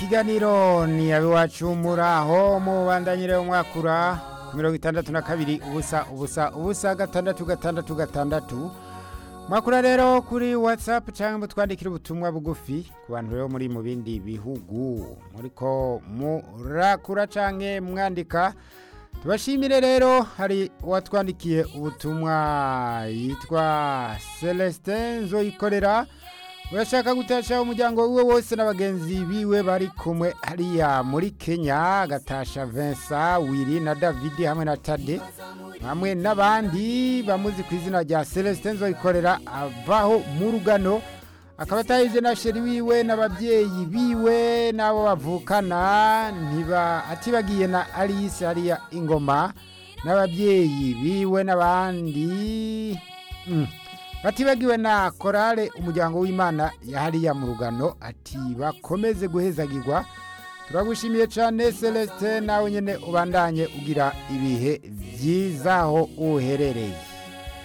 ikiganiro ni abiwacu muraho mubandanyire umwakura ku mirongo itandatu na kabiri ubusa ubusa ubusa gatandatu gatandatu gatandatu mwakura rero kuri whatsapp cyangwa mutwandikire ubutumwa bugufi ku bantu rero muri mu bindi bihugu muriko murakura canke mwandika tubashimire rero hari uwatwandikiye ubutumwa yitwa celestin nzoyikorera urashaka gutasha umuryango wiwe wose n'abagenzi biwe bari kumwe hariya muri kenya agatasha vincent wiri na david hamwe na tade hamwe n'abandi bamuzi ku izina rya celestin nzoyikorera avaho mu rugano akaba atahije na sheri wiwe n'ababyeyi biwe n'abo bavukana ntiba atibagiye na alice hariya ingoma n'ababyeyi biwe n'abandi mm. batibagiwe na korale umuryango w'imana yahariya mu rugano ati bakomeze guhezagirwa turagushimiye cyane celestin nawe nyine ubandanye ugira ibihe byiza aho uherereye